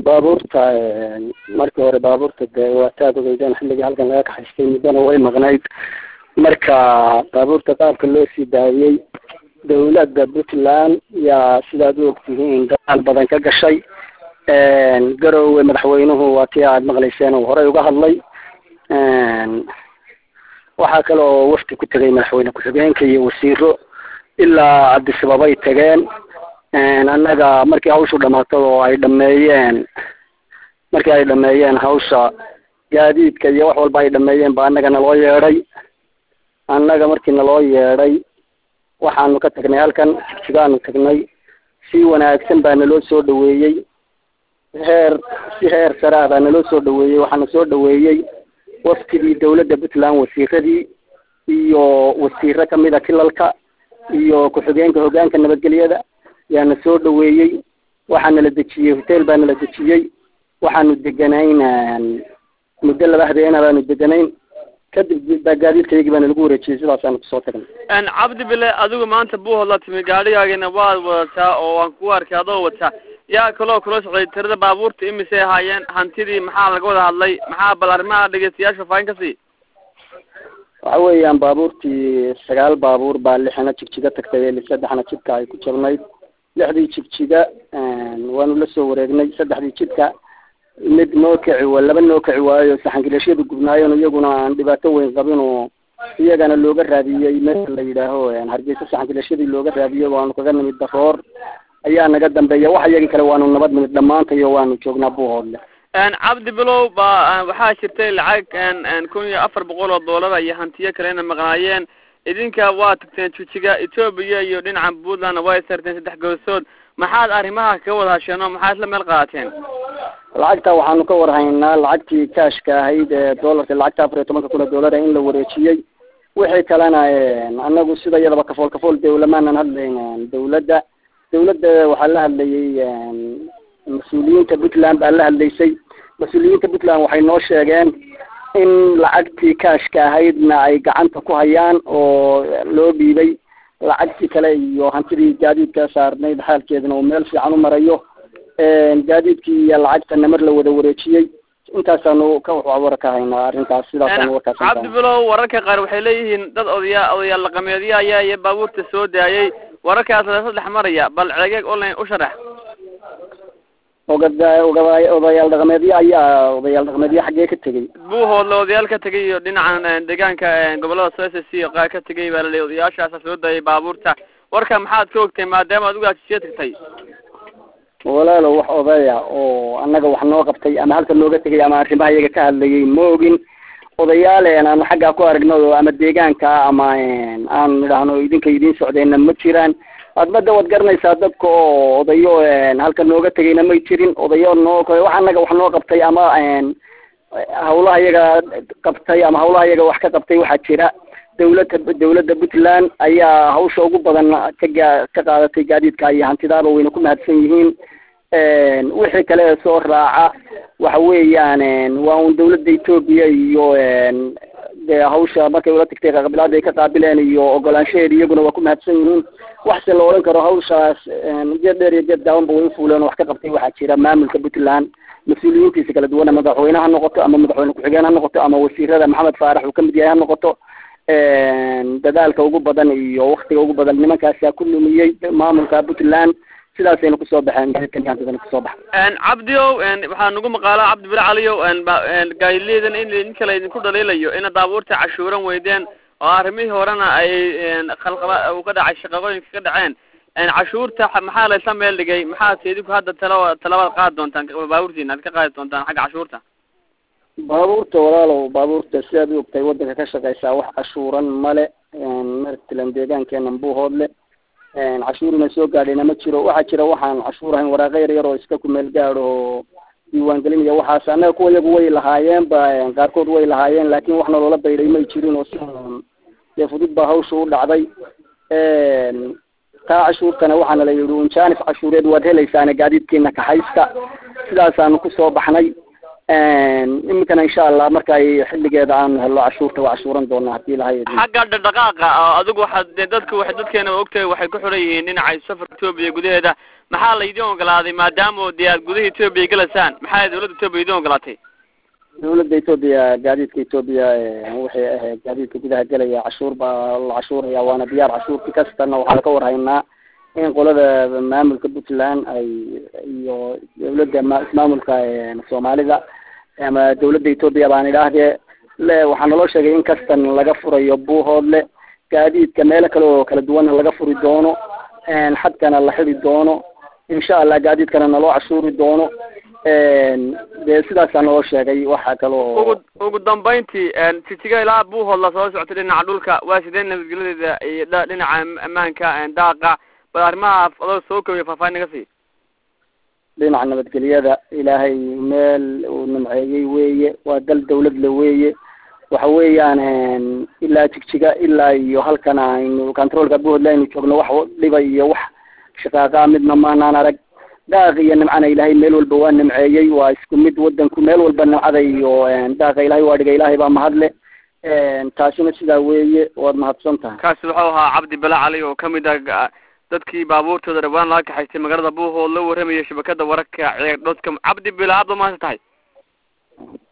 baabuurta markii hore baabuurta dee waa taad ogeydeen xilligii halkan laga kaxaystay muddana way maqnayd marka baabuurta qaabka loo sii daayey dawladda puntland yaa sidaad u ogtihiin dadaal badan ka gashay garowe madaxweynuhu waa tii aad maqlayseen uu horey uga hadlay waxaa kale oo wafdi ku tegay madaxweyne ku-xigeenka iyo wasiiro ilaa cabdisababay tageen annaga markii hawshu dhamaatay oo ay dhameeyeen markii ay dhameeyeen hawsha gaadiidka iyo wax walba ay dhameeyeen ba annaga naloo yeedhay annaga markii naloo yeedhay waxaanu ka tagnay halkan jigjigaanu tagnay si wanaagsan baa naloo soo dhaweeyey heer si heer sare ah baa naloo soo dhaweeyey waxaana soo dhaweeyey waftigii dawladda puntland wasiiradii iyo wasiiro kamida kilalka iyo ku-xigeenka hogaanka nabadgelyada yaana soo dhaweeyey waxaana la dejiyey hotel baana la dejiyey waxaanu deganayn muddo laba habeena baanu deganayn kadib gaadiidkaygii baana lagu wareejiyey sidaasaanu kusoo tagnay cabdi bile adigu maanta buuhood la timi gaadhigaagina waad wadataa oo waan ku arkay adoo wataa yaa kaloo kula socday tirada baabuurta imisay ahaayeen hantidii maxaa laga wada hadlay maxaa bal arrimaha dhegeystayaasha faahin ka sii waxa weeyaan baabuurtii sagaal baabuur baa lixna jigjiga tagtay saddexna jidka ay ku jabnayd lixdii jigjiga waanu la soo wareegnay saddexdii jidka mid noo kaci wa laba noo kaci waayo saxangileeshyadu gubnaayeen iyaguna aan dhibaato weyn qabin oo iyagana looga raadiyey meesha la yidhaaho hargeysa saxangileeshyadii looga raadiyey waanu kaga nimid daroor ayaa naga dambeeya wax iyagii kale waanu nabad nimid dhammaantayo waanu joognaa buuhoodle cabdi bilow ba waxaa jirtay lacag kun iyo afar boqol oo doolara iyo hantiyo kalena maqnaayeen idinka waa tagteen jujiga etoobiya iyo dhinaca puntlandna waa isarteen saddex gobosood maxaad arrimaha kaga wada hasheen oo maxaad isla meel qaadateen lacagta waxaanu ka warhaynaa lacagtii kashka ahayd ee doolarka lacagta afar iyo tobanka kun oo doolara in la wareejiyey wixii kalena anagu sida iyadaba kafool kafool dawlamaanan hadlayn dawladda dawladda waxaa la hadlayay mas-uuliyiinta puntland baa la hadlaysay mas-uuliyiinta puntland waxay noo sheegeen in lacagtii kashka ahaydna ay gacanta ku hayaan oo loo dhiibay lacagtii kale iyo hantidii gaadiidka saarnayd xaalkeedana uu meel fiican u marayo gaadiidkii iyo lacagtana mar la wada wareejiyey intaasaanu ka war ka haynaa arrintaas sidaasaanu warkaas cabdi bilow wararka qaar waxay leeyihiin dad odaya odayaal dhaqameedyo ayaa iyo baabuurta soo daayay wararkaas la saddex maraya bal ceegeeg online u sharax ogada oga odayaal dhaqameedyo ayaa odayaal dhaqameedyo xaggee ka tegey buuhoodle odayaal ka tegay iyo dhinacan deegaanka gobolada s s c qaar ka tegay baa laleeyay odayaashaasa soo daayay baabuurta warka maxaad ka ogtay maadaama adigu aad tagtay walaalo wax odaya oo annaga wax noo qabtay ama halka nooga tegay ama arrimaha iyaga ka hadlayay ma ogin odayaal aanu xaggaa ku aragno ama deegaanka ama aan idhaahno idinka idiin socdeenna ma jiraan admada waad garanaysaa dadka oo odayo halka nooga tegayna may jirin odayo noo wax annaga wax noo qabtay ama hawlaha iyaga qabtay ama hawlaha iyaga wax ka qabtay waxaa jira dawladda dawladda puntland ayaa hawsha ugu badan kaga ka qaadatay gaadiidka iyo hantidaaba wayna ku mahadsan yihiin wixii kale ee soo raaca waxa weeyaan waa un dawladda etoobiya iyo dee hawsha markay ula tagtay qabilaada ay ka qaabileen iyo ogolaanshaheeda iyaguna waa ku mahadsan yihiin waxse la odhan karo hawshaas geed dheer iyo geed gaabanba way ufuuleen oo wax ka qabtay waxaa jira maamulka puntland mas-uuliyiintiisa kala duwan madaxweyne ha noqoto ama madaxweyne ku-xigeen ha noqoto ama wasiirada maxamed faarax uu kamid yahay ha noqoto dadaalka ugu badan iyo waktiga ugu badan nimankaasaa ku lumiyey maamulka puntland sidaasayna kusoo baxeen gaadiidkan kusoo baxay cabdiow waxaa nagu maqaalaa cabdi bile caliyow gaadileedan in in kale idinku dhaliilayo ina daabuurta cashuuran weydeen oo arrimihii horena ay khalqaba uu ka dhacay shaqaqooyinka ka dhaceen cashuurta maxaa laysla meel dhigay maxaad idinku hadda tala talabaad qaadi doontaan baabuurtiina ad ka qaadi doontaan xagga cashuurta baabuurta walaalow baabuurta sidaad u ogtahay waddanka ka shaqeysaa wax cashuuran male martilan deegaankeena buuhoodle cashuurina soo gaadhayna ma jiro waxaa jira waxaan cashuur ahayn waraaqo yar yar oo iska ku meel gaadho oo diiwaangelinaya waxaas annaga kuwa iyagu way lahaayeen ba qaarkood way lahaayeen laakin waxna loola baydhay may jirin oo si dee fudud baa hawsha u dhacday taa cashuurtana waxaana la yidhi unjaanif cashuureed waad helaysaane gaadiidkiina kaxaysta sidaasaanu kusoo baxnay iminkana insha allah marka ay xilligeeda aanu helno cashuurta waa cashuuran doonaa hadii ilahay xagga dhaqdhaqaaqa oo adigu waxaad dee dadka waxay dadkeena ogtahay waxay ku xiran yihiin dhinacay safarka etoobiya gudaheeda maxaa laydin ogolaaday maadaama dee aad gudaha etoobiya gelaysaan maxaa dawladda etoobiya idin ogolaatay dawladda etoobiya gaadiidka etoobiya waxay ahayd gaadiidka gudaha gelaya cashuur baa la cashuuraya waana diyaar cashuurti kastana waxaan ka warhaynaa in qolada maamulka puntland ay iyo dawladda ma ismaamulka soomaalida ama dawladda etoobiya baan idhaahdee le waxaa naloo sheegay in kastan laga furayo buuhoodle gaadiidka meelo kale oo kala duwanna laga furi doono xadkana la xidi doono insha allah gaadiidkana naloo cashuuri doono dee sidaasaa naloo sheegay waxa kale oo ugu ugu dambayntii jitiga ilaa buuhood la soo soctay dhinaca dhulka waa sidee nabadgelyadeeda iyo dh dhinaca ammaanka daaqa bal arrimaha adoo soo kobiya faahfaahin naga sii dhinaca nabadgelyada ilaahay meel uu nimceeyey weeye waa dal dawladle weeye waxa weeyaan ilaa jigjiga ilaa iyo halkan aynu controolka buhoodle aynu joogno wax dhiba iyo wax shaqaaqa midna maanaan arag daaq iyo nimcana ilaahay meel walba waa nimceeyey waa isku mid wadanku meel walba nimcada iyo daaqa ilahay waa dhigay ilaahay baa mahadle taasina sidaa weeye waad mahadsan tahay kaasi wuxuu ahaa cabdi bala cali oo kamid ah dadkii baabuurtooda dhawaan laga kaxaystay magaalada buuhood la warramaya shabakada wararka ceeg dhodka cabdi bila aad ba mahadsan tahay